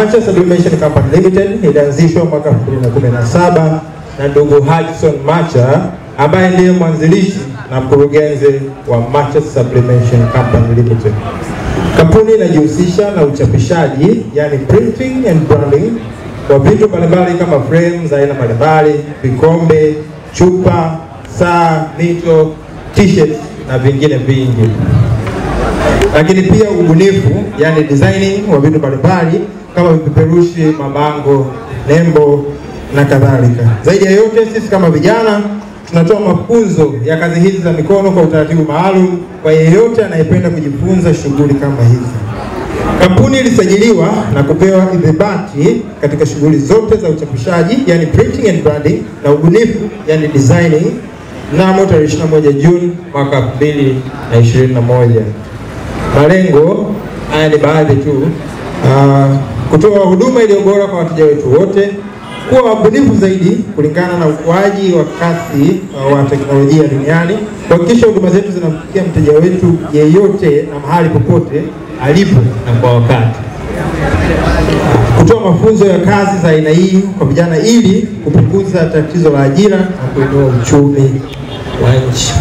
Macha Sublimation Company Limited ilianzishwa mwaka 2017 na ndugu Hudson Macha ambaye ndiye mwanzilishi na mkurugenzi wa Macha Sublimation Company Limited. Kampuni inajihusisha na uchapishaji, yani printing and branding wa vitu mbalimbali kama frame za aina mbalimbali, vikombe, chupa, saa, mito, t-shirts na vingine vingi lakini pia ubunifu, yani designing wa vitu mbalimbali kama vipeperushi, mabango, nembo na kadhalika. Zaidi ya yote, sisi kama vijana tunatoa mafunzo ya kazi hizi za mikono kwa utaratibu maalum kwa yeyote anayependa kujifunza shughuli kama hizi. Kampuni ilisajiliwa na kupewa idhibati katika shughuli zote za uchapishaji, yani printing and branding na ubunifu, yani designing mnamo tarehe 21 Juni mwaka 2021. Malengo haya ni baadhi tu: uh, kutoa huduma iliyo bora kwa wateja wetu wote, kuwa wabunifu zaidi kulingana na ukuaji wa kasi uh, wa teknolojia duniani, kuhakikisha huduma zetu zinamfikia mteja wetu yeyote na mahali popote alipo na kwa wakati, kutoa mafunzo ya kazi za aina hii kwa vijana ili kupunguza tatizo la ajira na kuinua uchumi wa nchi.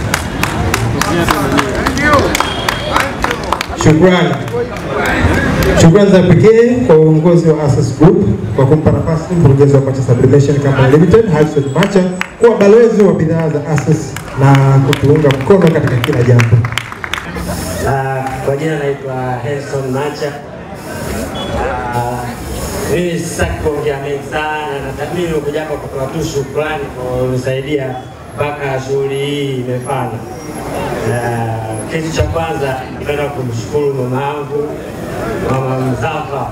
Shukrani. Shukrani za pekee kwa uongozi wa Access Group kwa kumpa nafasi mkurugenzi wa Macha Sublimation Company Limited Hudson Macha kuwa balozi wa bidhaa za Access na kutuunga mkono katika kila jambo. Uh, kwa jina naitwa Henson Macha. Uh, mimi sitaki kuongea mengi sana, na mimi nimekuja hapa kutoa tu shukrani kwa kunisaidia mpaka shughuli hii imefana. Uh, kitu cha kwanza napenda kumshukuru mama yangu mama Mzafa.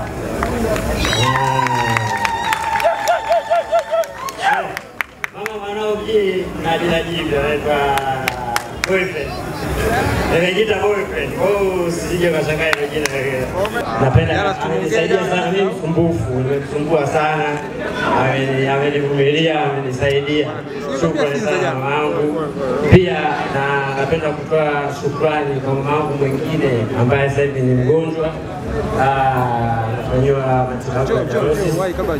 Uh, mama mwanao ji na jina jipya anaitwa boyfriend Nimejita boyfriend. Oh, sije kashangaa ile jina lile. Napenda amenisaidia sana mimi msumbufu, nimemsumbua sana. Ameni amenivumilia, amenisaidia. Shukrani sana mama yangu. Pia na napenda kutoa shukrani kwa mama yangu mwingine ambaye sasa hivi ni mgonjwa. Ah, anafanyiwa matibabu ya dialysis.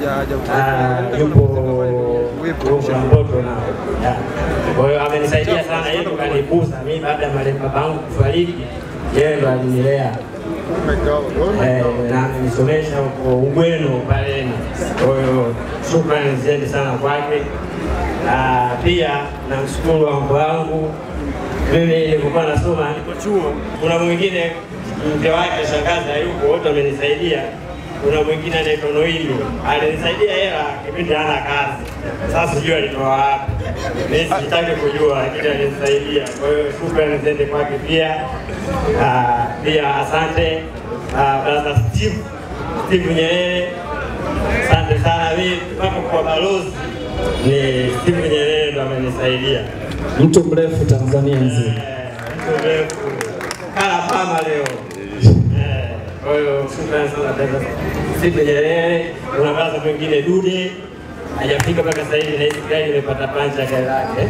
Ah, yupo yupo na mtoto na yeah. Kwa hiyo amenisaidia sana, yeye ndo kanikuza mimi baada ya marehemu babangu kufariki, yeye ndo alinilea eh, na amenisomesha huko Ugweno Paleni. Kwa hiyo shukrani ziende sana kwake. Ah, Pia namshukuru wangu wangu, mimi nilipokuwa nasoma niko chuo, kuna mwingine mke wake shangazi hayupo, wote wamenisaidia kuna mwingine anaitwa Noimi alinisaidia hela kipindi hana kazi. Sasa sijui alitoa wapi, mimi sitaki kujua, lakini alinisaidia. Kwa hiyo shukrani ziende kwake pia. Ah, Pia asante ah, brother Steve Steve Nyerere, asante sana. Mimi mpaka kwa balozi ni Steve Nyerere ndo amenisaidia. Mtu mrefu Tanzania nzima. Eh, mtu mrefu kala pama leo Eh, kwa hiyo shukrani sana dada Steve Nyerere. Kuna baraza mwingine Dude hajafika mpaka sasa hivi, na hizi gari imepata pancha gari lake.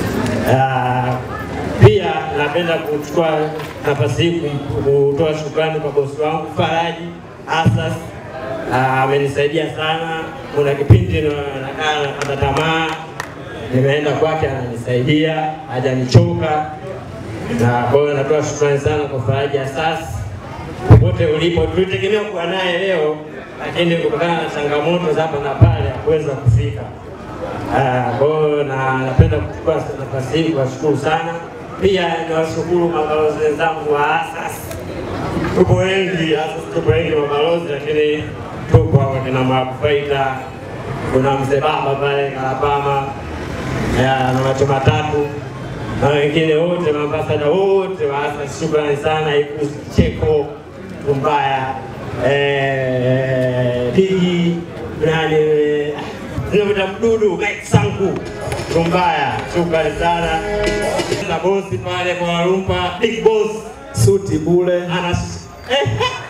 Ah, Pia napenda kuchukua nafasi hii kum- kutoa shukrani kwa bosi wangu Faraji Asas, Ah, amenisaidia sana. Kuna kipindi na- nakaa napata tamaa, nimeenda kwake, ananisaidia, hajanichoka na kwa hiyo natoa shukrani sana kwa Faraji Asas popote ulipo. Tulitegemea kuwa naye leo, lakini kutokana na changamoto za hapa na pale hakuweza kufika. Ah, Kwa hiyo na napenda kuchukua nafasi hii kuwashukuru sana. Pia niwashukuru mabalozi wenzangu wa ASAS. Tupo wengi ASAS, tupo wengi mabalozi, lakini tupo hapa kina Makufaita, kuna mzee baba pale Kalapama ya, na macho matatu na wengine wote maambasada wote wa ASAS, shukrani sana. Ikusi Cheko Kumbaya eh, Digi nani Zinamwita mdudu Mike Sanku Kumbaya, shukrani sana na bosi pale kwa Warumpa, big boss Suti bule. ana eh,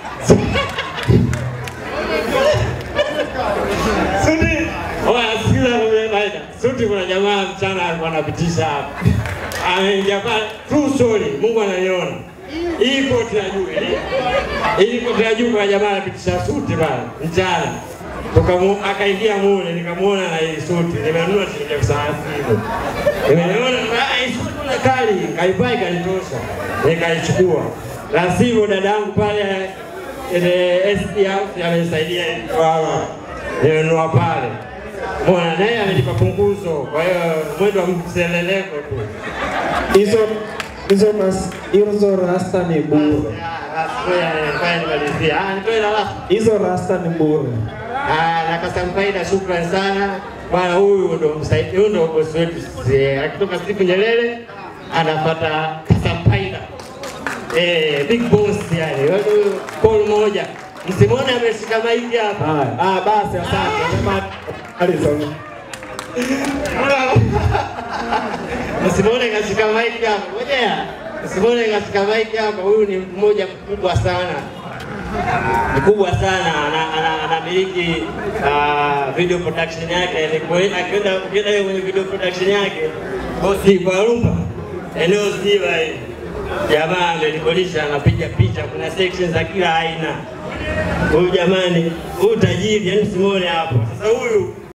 Suti, oya sikiza vile naenda. Suti kuna jamaa mchana alikuwa anapitisha hapa. Ameingia pale, true story, Mungu ananiona. hii koti ya juu hili hili koti ya juu kwa jamaa anapitisha suti bana mchana Tukamu, akaingia mule nikamuona na hii suti nimenunua shilingi elfu thelathini nimeona ah, hii suti kuna kali kaivaa ikanitosha nikaichukua la sivyo dadangu pale ile SD House amenisaidia wala nimenunua pale Mbona naye amenipa punguzo, kwa hiyo mwendo wa mseleleko tu. Hizo hizo ras- hizo rasta ni bure. Hizo rasta ni bure. na Kasampaida, shukrani sana bwana. Huyu ndo msaidizi, huyu ndo bosi wetu sisi. Akitoka Steve Nyerere anafuata Kasampaida, eh, big boss yani, watu call moja. Msimone ameshika maiki hapa. Haya, ah, basi asante. Sema Alison. Msimone kashika maiki hapa. Ngojea. Msimone kashika maiki hapa. Huyu ni mmoja mkubwa sana. Mkubwa sana ana- ana- anamiliki ah, video production yake. Ni kweli akienda ukienda yeye kwenye video production yake bosi kwa rumba eneo zima hili. Jamaa amenikolisha anapiga picha, kuna sections za kila aina. Huyu jamani, huyu tajiri, yani simuone hapo. Sasa huyu